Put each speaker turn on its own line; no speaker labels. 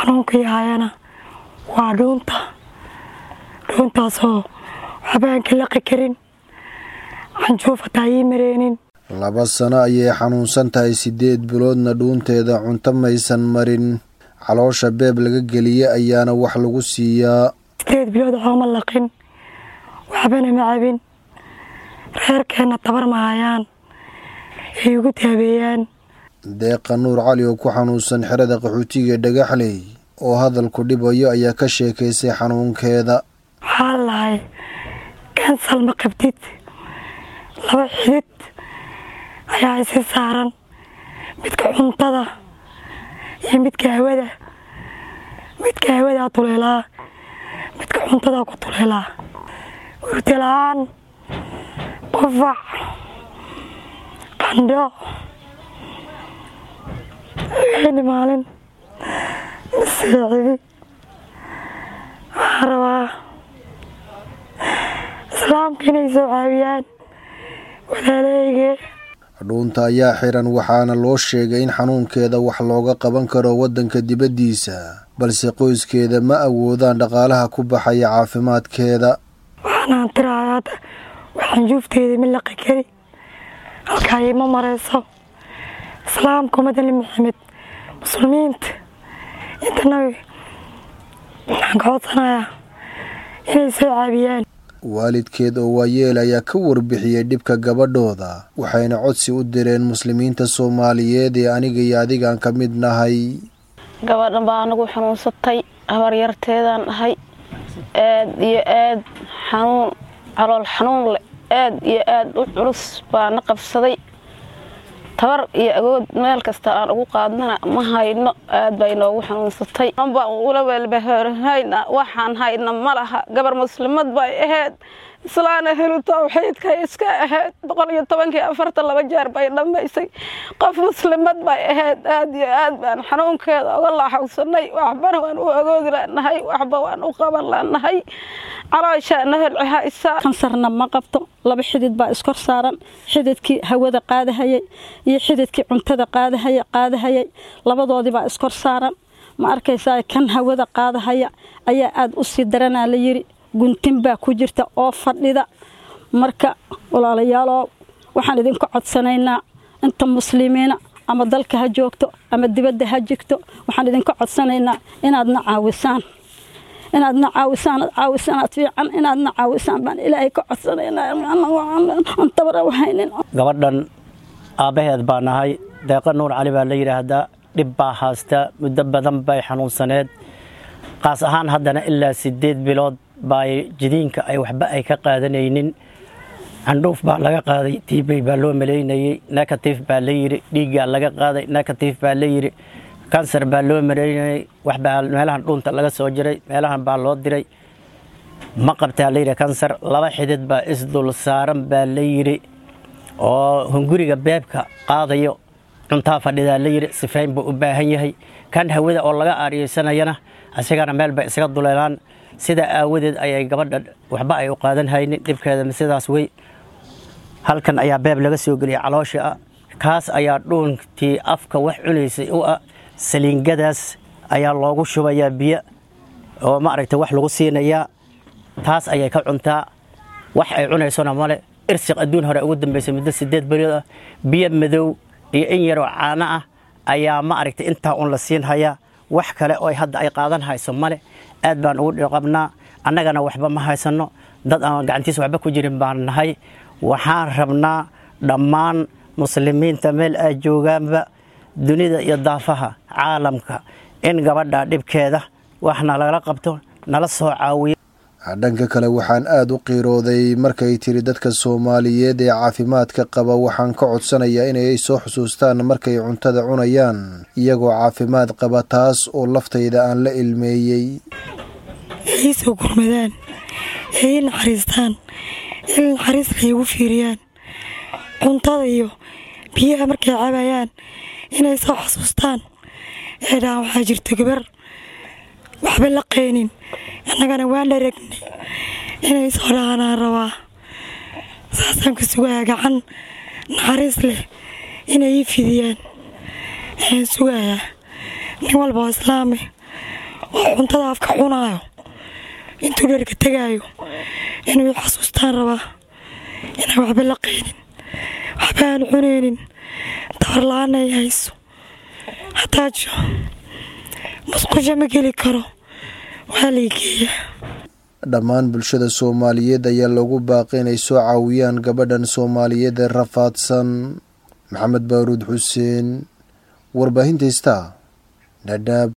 xanuunkii hayana waa dhuunta dhuuntaasoo waxbaan ka laqi karin canjuufataa ii mareenin
laba sano ayay xanuunsan tahay siddeed biloodna dhuunteeda cunto maysan marin caloosha beeb laga geliye ayaana wax lagu siiyaa
sideed bilood xooma laqin waxbana ma cabin reerkeenna tabar ma hayaan ay ugu taabeeyaan
deeqa nuur cali oo ku xanuunsan xerada qaxootiga dhagaxley oo hadalku dhibayo ayaa ka sheekaysay xanuunkeeda
waxaa lahay kansal ma qabtid laba xidid ayaa isi saaran midka cuntada iyo midka hawada midka hawadaa tuleelaa midka cuntadaa ku tuleelaa urti la-aan qufac qandho wixini maalin maseecidi waxaan rabaa islaamka inay soo caawiyaan walaaleyge
dhuunta ayaa xiran waxaana loo sheegay in xanuunkeeda wax looga qaban karo waddanka dibaddiisa balse qoyskeeda ma awoodaan dhaqaalaha ku baxaya caafimaadkeeda
waxaanaan tiraaya hadda waxaan juufteeda ma laqi kari halkaa ima marayso islaamka umadali maxamed muslimiinta inta nabi waxaan ka codsanayaa inay soo caabiyaan
waalidkeed oo waayeel ayaa ka warbixiyey dhibka gabadhooda waxayna codsi u direen muslimiinta soomaaliyeed ee aniga iyo adigaan ka mid nahay
gabadhan baa anagu xanuunsatay habaryarteedaan ahay aad iyo aad xanuun calool xanuun leh aad iyo aad u culus baana qabsaday tabar iyo agood meel kasta aan ugu qaadnana ma hayno aad bay noogu xanuunsatay baan ula welbahorhayna waxaan hayna ma laha gabar muslimad bay ahayd islaana helu tawxiidkay iska ahayd boqol iyo tobankii afartan laba jeer bay dhammaysay qof muslimad bay ahayd aad iyo aad baan xanuunkeeda uga laaxawsanay waxbana waan u agoodi lanahay waxba waan u qaban lanahay calooshaana holcihaysa
kansarna ma qabto laba xidid baa iskor saaran xididkii hawada qaadahayay iyo xididkii cuntada qaadahaya qaadahayay labadoodibaa iskor saaran ma arkaysaa kan hawada qaadahaya ayaa aad u sii daranaa la yidhi guntin baa ku jirta oo fadhida marka walaalayaalow waxaan idinka codsanaynaa inta muslimiina ama dalka ha joogto ama dibadda ha jigto waxaan idinka codsanaynaa inaadna caawisaan inaadna caawisaan ad caawisanaad fiican inaadna caawisaan baan ilaahay ka codsanaynaa haynin
gabadhan aabbaheed baa nahay deeqa nuur cali baa la yidhaahdaa dhib baa haasta muddo badan bay xanuunsaneed qaas ahaan haddana ilaa siddeed bilood baa jidiinka ay waxba ay ka qaadanaynin candhuuf baa laga qaaday tiibay baa loo malaynayey negatif baa la yidhi dhiiggaa laga qaaday negatif baa la yidhi kansar baa loo malaynayey waxbaa meelahan dhuunta laga soo jiray meelahan baa loo diray ma qabtaa la yidhi kansar laba xidid baa isdul saaran baa la yidhi oo hunguriga beebka qaadayo cuntaa fadhidaa la yidhi sifayn buu u baahan yahay kan hawada oo laga aariyeysanayana asigana meel bay isaga duleelaan sidaa aawadeed ayay gabadha waxba ay u qaadan haynin dhibkeeda sidaas wey halkan ayaa beeb laga soo geliyay caloosha ah kaas ayaa dhuuntii afka wax cunaysay u ah saliingadaas ayaa loogu shubayaa biyo oo maaragtay wax lagu siinayaa taas ayay ka cuntaa wax ay cunaysona male irsiq adduun hore ugu dambaysay muddo sideed beriyood ah biyo madow iyo in yaroo caano ah ayaa ma aragtay intaa uun la siin hayaa wax kale oo hadda ay qaadan hayso male aad baan ugu dhiqabnaa annagana waxba ma haysanno dad aan gacantiisa waxba ku jirin baan nahay waxaan rabnaa dhammaan muslimiinta meel ay joogaanba dunida iyo daafaha caalamka in gabadha dhibkeeda wax nalala qabto nala soo caawiyo
dhanka kale waxaan aada u qiirooday markay tiri dadka soomaaliyeed ee caafimaadka qaba waxaan ka codsanayaa inay soo xusuustaan markay cuntada cunayaan iyagoo caafimaad qaba taas oo laftayda aan la ilmeeyey
ay soo gurmadaan ee i naxariistaan il naxariis ay igu fiiriyaan cuntada iyo biyaha markay cabayaan inay soo xusuustaan ee dhahaan waxaa jirta gabar waxba la qeynin annagana waan dharagnay inay soo dhahanaan rabaa saasaan ku sugayaa gacan naxariis leh inay ii fidiyaan ayaan sugayaa nin walba oo islaami oo cuntada afka cunaayo intuu dherka tegaayo inuu i xasuustaan rabaa inaan waxba la qaynin waxba aan cunaynin tabarla-aan ay hayso hataajo musqusha ma geli karo waa lay geeyaa
dhammaan bulshada soomaaliyeed ayaa loogu baaqay inay soo caawiyaan gabadhan soomaaliyeed ee rafaadsan maxamed baaruud xuseen warbaahinta istaa dhadhaab